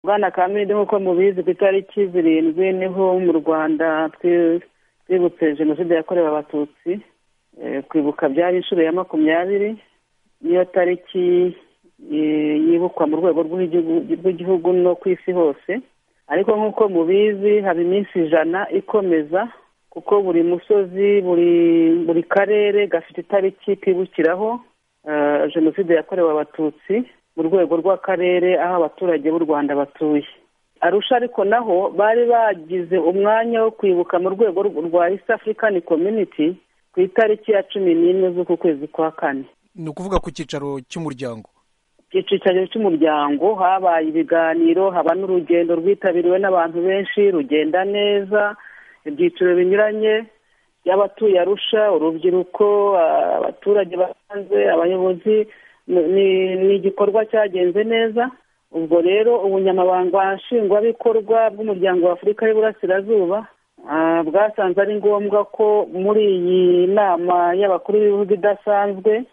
bwana kamide nk'uko mubizi ku itariki zirindwi niho mu rwanda twibutse jenoside yakorewe abatutsi kwibuka byari inshuro ya makumyabiri niyo tariki yibukwa mu rwego rw'igihugu no ku isi hose ariko nk'uko mubizi haba iminsi ijana ikomeza kuko buri musozi buri karere gafite itariki kibukiraho jenoside yakorewe abatutsi mu rwego rw'akarere aho abaturage b'u rwanda batuye arusha ariko naho bari bagize umwanya wo kwibuka mu rwego rwa east african community ku itariki ya cumi n'imwe z'uku kwezi kwa kane ni ukuvuga ku cyicaro cy'umuryango icyicaro cy'umuryango habaye ibiganiro haba n'urugendo rwitabiriwe n'abantu benshi rugenda neza ibyiciro binyuranye by'abatuye arusha urubyiruko abaturage basanzwe abayobozi ni igikorwa cyagenze neza ubwo rero ubunyamabanga nshingwabikorwa bw'umuryango wa afurika y'uburasirazuba bwasanze ari ngombwa ko muri iyi nama y'abakuru b'ibihugu idasanzwe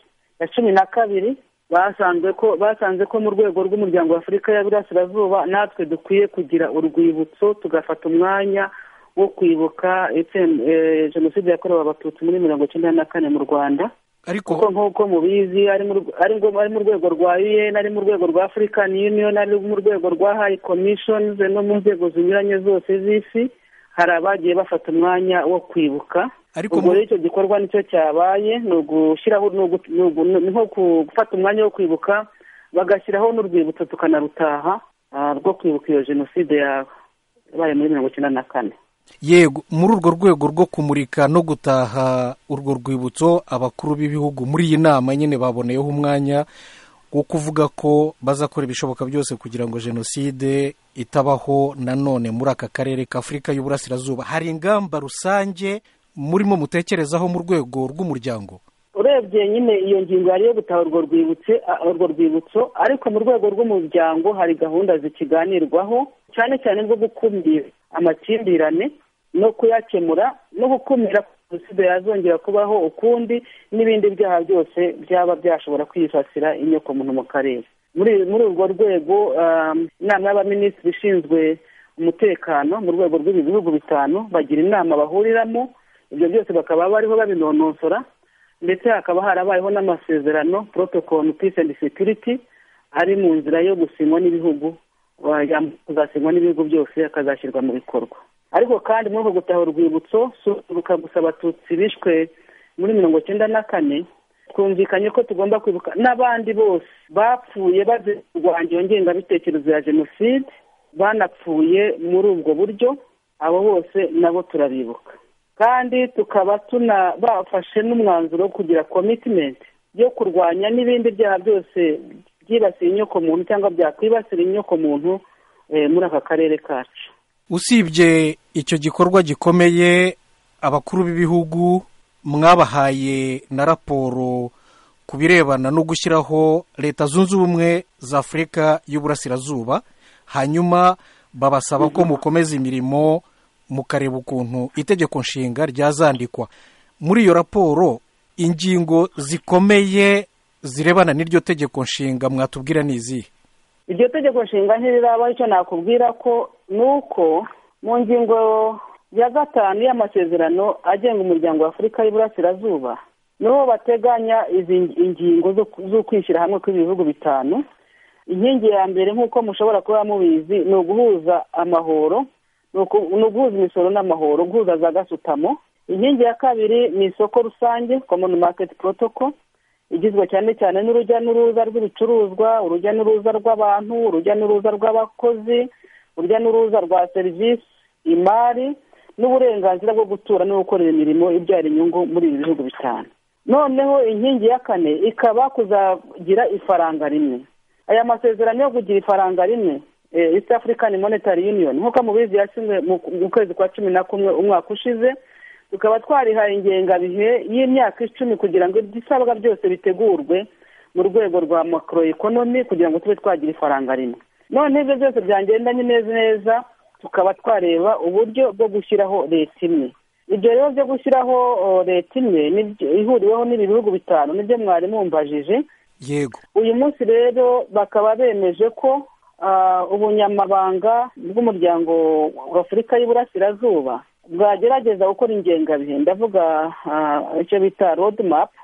ya cumi na kabiri basanzwe ko basanze ko mu rwego rw'umuryango wa afurika y'uburasirazuba natwe dukwiye kugira urwibutso tugafata umwanya wo kwibuka jenoside yakorewe abatutsi muri mirongo icyenda na kane mu rwanda ariko kuko nk'uko mubizi ari mu rwego rwa un ari mu rwego rwa african union ari mu rwego rwa high commissions no mu nzego zinyuranye zose z'isi hari abagiye bafata umwanya wo kwibuka ariko ubwo rero icyo gikorwa nicyo cyabaye ni ugushyiraho ni nko gufata umwanya wo kwibuka bagashyiraho n'urwibutso tukanarutaha rwo kwibuka iyo jenoside yabaye muri mirongo icyenda na kane yego muri urwo rwego rwo kumurika no gutaha urwo rwibutso abakuru b'ibihugu muri iyi nama nyine baboneyeho umwanya wo kuvuga ko bazakora ibishoboka byose kugira ngo jenoside itabaho nanone muri aka karere k'afurika y'uburasirazuba hari ingamba rusange murimo mutekerezaho mu rwego rw'umuryango urebye nyine iyo ngingo yari yo gutaha urwo rwibutso urwo rwibutso ariko mu rwego rw'umuryango hari gahunda zikiganirwaho cyane cyane rwo gukumira amakimbirane no kuyakemura no gukumira ko jenoside yazongera kubaho ukundi n'ibindi byaha byose byaba byashobora kwifasira inyokomuntu mu karere muri urwo rwego inama y'abaminisitiri ishinzwe umutekano mu rwego rw'ibi bihugu bitanu bagira inama bahuriramo ibyo byose bakaba bariho babinonosora ndetse hakaba harabayeho n'amasezerano protocol peace and security ari mu nzira yo gusinywa n'ibihugu azasinywa n'ibihugu byose akazashyirwa mu bikorwa ariko kandi muri uko gutaha urwibutso twibuka gusa abatutsi bishwe muri mirongo icyenda na kane twumvikanye ko tugomba kwibuka n'abandi bose bapfuye bazirwanya iyo ngengabitekerezo ya jenoside banapfuye muri ubwo buryo abo bose nabo turabibuka kandi tukaba bafashe n'umwanzuro wo kugira komitimenti yo kurwanya n'ibindi byaha byose byibasiye inyokomuntu cyangwa byakwibasira inyokomuntu muri aka karere kacu usibye icyo gikorwa gikomeye abakuru b'ibihugu mwabahaye na raporo ku birebana no gushyiraho leta zunze ubumwe za afurika y'uburasirazuba hanyuma babasaba ko mukomeza imirimo mukareba ukuntu itegeko nshinga ryazandikwa muri iyo raporo ingingo zikomeye zirebana n'iryo tegeko nshinga mwatubwira ni izihe iryo tegeko nshinga ntirirabaho icyo nakubwira ko ni uko mu ngingo ya gatanu y'amasezerano agenga umuryango wa afurika y'uburasirazuba niho bateganya izi ingingo zo kwishyira hamwe kw'ibihugu bitanu inkingi ya mbere nk'uko mushobora kuba mubizi ni uguhuza amahoro ni uguhuza imisoro n'amahoro guhuza za gasutamo inkingi ya kabiri ni isoko rusange common market protocol igizwe cyane cyane n'urujya n'uruza rw'ibicuruzwa urujya n'uruza rw'abantu urujya n'uruza rw'abakozi urujya n'uruza rwa serivisi imari n'uburenganzira bwo gutura no gukorera imirimo ibyara inyungu muri ibi bihugu bitanu noneho inkingi ya kane ikaba kuzagira ifaranga rimwe aya masezerano yo kugira ifaranga rimwe east african monetary union nk'uko mubizi yasinywe mu kwezi kwa cumi na kumwe umwaka ushize tukaba twarihaye ingengabihe y'imyaka icumi kugira ngo ibisabwa byose bitegurwe mu rwego rwa macro economy kugira ngo tube twagira ifaranga rimwe none ibyo byose byangendanye neza neza tukaba twareba uburyo bwo gushyiraho leta imwe ibyo rero byo gushyiraho leta imwe ihuriweho n'ibi bihugu bitanu nibyo mwari mumbajije yego uyu munsi rero bakaba bemeje ko ubunyamabanga bw'umuryango wa afurika y'uburasirazuba bwagerageza gukora ingengabihe ndavuga icyo bita rodi mapu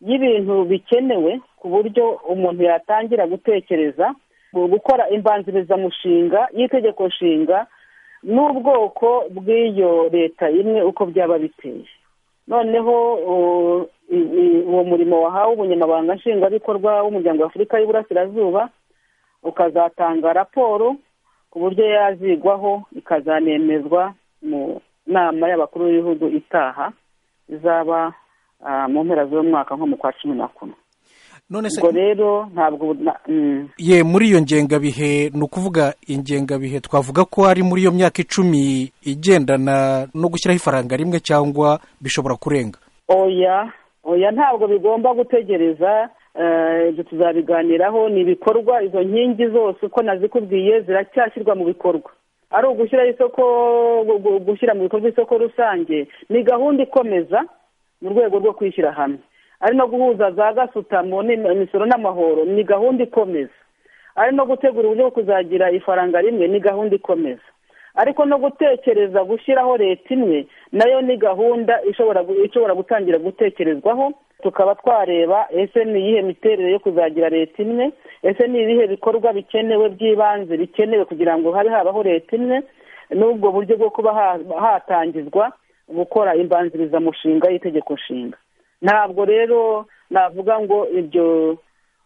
y'ibintu bikenewe ku buryo umuntu yatangira gutekereza gukora imbanzirizamushinga y'itegeko nshinga n'ubwoko bw'iyo leta imwe uko byaba biteye noneho uwo murimo wahawe ubunyamabanga nshingwabikorwa w'umuryango wa afurika y'uburasirazuba ukazatanga raporo ku buryo yazigwaho ikazanemezwa mu nama y'abakuru b'ibihugu itaha izaba mu mpera z'umwaka nko mu kwa cumi na kumwe ubwo rero ntabwo ye muri iyo ngengabihe ni ukuvuga ingengabihe twavuga ko ari muri iyo myaka icumi igendana no gushyiraho ifaranga rimwe cyangwa bishobora kurenga oya oya ntabwo bigomba gutegereza ibyo tuzabiganiraho ni ibikorwa izo nkingi zose uko nazikubwiye ziracyashyirwa mu bikorwa ari ugushyira isoko gushyira mu bikorwa isoko rusange ni gahunda ikomeza mu rwego rwo kwishyira hamwe ari no guhuza za gasutamo imisoro n'amahoro ni gahunda ikomeza ari no gutegura uburyo bwo kuzagira ifaranga rimwe ni gahunda ikomeza ariko no gutekereza gushyiraho leta imwe nayo ni gahunda ishobora gutangira gutekerezwaho tukaba twareba ese ni iyihe miterere yo kuzagira leta imwe ese ni ibihe bikorwa bikenewe by'ibanze bikenewe kugira ngo habe habaho leta imwe n'ubwo buryo bwo kuba hatangizwa gukora imbanzirizamushinga y'itegeko nshinga ntabwo rero navuga ngo ibyo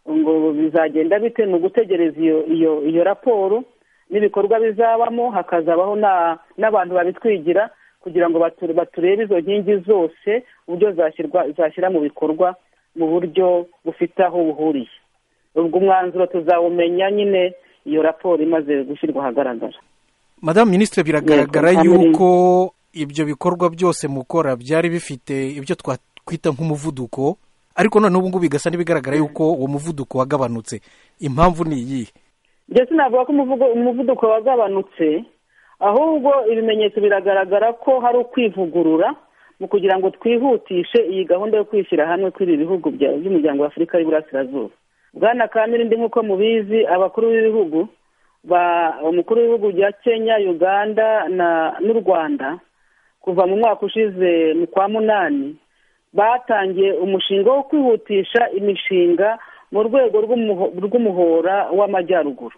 ngo bizagenda bite ni ugutegereza iyo iyo raporo n'ibikorwa bizabamo hakazabaho n'abantu babitwigira kugira ngo baturebe izo nkingi zose uburyo zashyira mu bikorwa mu buryo bufite aho buhuriye ubwo umwanzuro tuzawumenya nyine iyo raporo imaze gushyirwa ahagaragara madamu minisitiri biragaragara yuko ibyo bikorwa byose mukora byari bifite ibyo twakwita nk'umuvuduko ariko noneho ubu ngubu bigasa n'ibigaragara yuko uwo muvuduko wagabanutse impamvu ni iyihe njye sinavuga ko umuvuduko wagabanutse ahubwo ibimenyetso biragaragara ko hari ukwivugurura mu kugira ngo twihutishe iyi gahunda yo kwishyira hamwe kw'ibi bihugu by'umuryango wa afurika y'uburasirazuba bwana kamirindi nk'uko mubizi abakuru b'ibihugu umukuru w'ibihugu bya kenya uganda n'u rwanda kuva mu mwaka ushize mu kwa munani batangiye umushinga wo kwihutisha imishinga mu rwego rw'umuhora w'amajyaruguru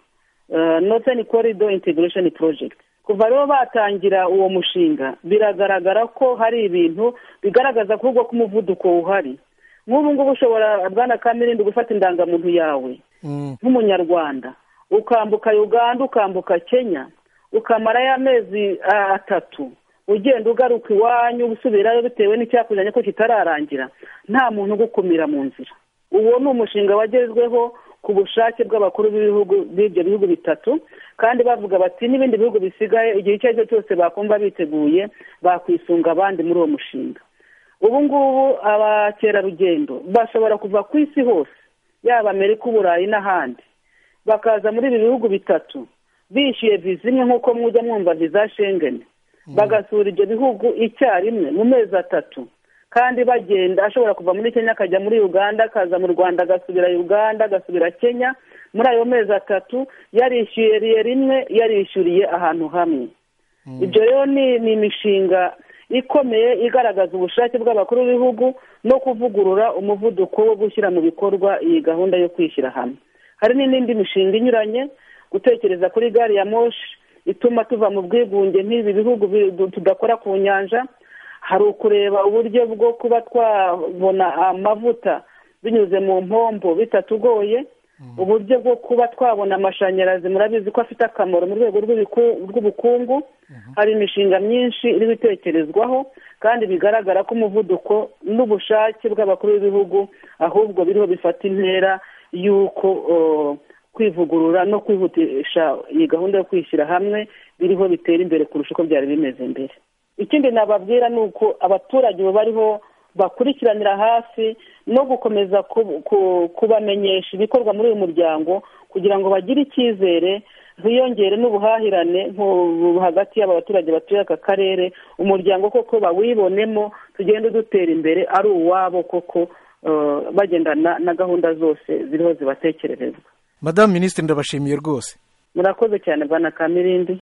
noteni korido integresheni porojegiti kuva rero batangira uwo mushinga biragaragara ko hari ibintu bigaragaza ko ubwo k'umuvuduko uhari nk'ubu ngubu ushobora bwana kamirindi gufata indangamuntu yawe nk'umunyarwanda ukambuka uganda ukambuka kenya ukamara y'amezi atatu ugenda ugaruka iwanyu usubirayo bitewe n'icyakuzanye ko kitararangira nta muntu ugukumira mu nzira uwo ni umushinga wagezweho ku bushake bw'abakuru b'ibihugu b'ibyo bihugu bitatu kandi bavuga bati n'ibindi bihugu bisigaye igihe icyo ari cyo cyose bakumva biteguye bakwisunga abandi muri uwo mushinga ubu ngubu abakerarugendo bashobora kuva ku isi hose yaba amerika uburayi n'ahandi bakaza muri ibi bihugu bitatu bishyuye viza imwe nk'uko mujya mwumva viza shengeni bagasura ibyo bihugu icyarimwe mu mezi atatu kandi bagenda ashobora kuva muri kenya akajya muri uganda akaza mu rwanda agasubira uganda agasubira kenya muri ayo mezi atatu yarishyuriye rimwe yarishyuriye ahantu hamwe ibyo rero ni imishinga ikomeye igaragaza ubushake bw'abakuru b'ibihugu no kuvugurura umuvuduko wo gushyira mu bikorwa iyi gahunda yo kwishyira hamwe hari n'indi mishinga inyuranye gutekereza kuri gari ya moshi ituma tuva mu bwigunge nk'ibi bihugu tudakora ku nyanja hari ukureba uburyo bwo kuba twabona amavuta binyuze mu mpombo bitatugoye uburyo bwo kuba twabona amashanyarazi murabizi ko afite akamaro mu rwego rw'ubukungu hari imishinga myinshi iri gutekerezwaho kandi bigaragara ko umuvuduko n'ubushake bw'abakuru b'ibihugu ahubwo biriho bifata intera y'uko kwivugurura no kwihutisha iyi gahunda yo kwishyira hamwe biriho bitera imbere kurusha uko byari bimeze mbere ikindi nababwira ni uko abaturage bariho bakurikiranira hafi no gukomeza kubamenyesha ibikorwa muri uyu muryango kugira ngo bagire icyizere hiyongere n'ubuhahirane hagati y'abaturage batuye aka karere umuryango koko bawibonemo tugende dutera imbere ari uwabo koko bagendana na gahunda zose ziriho zibatekererezwa madamu minisitiri ndabashimiye rwose murakoze cyane bwana kamirindi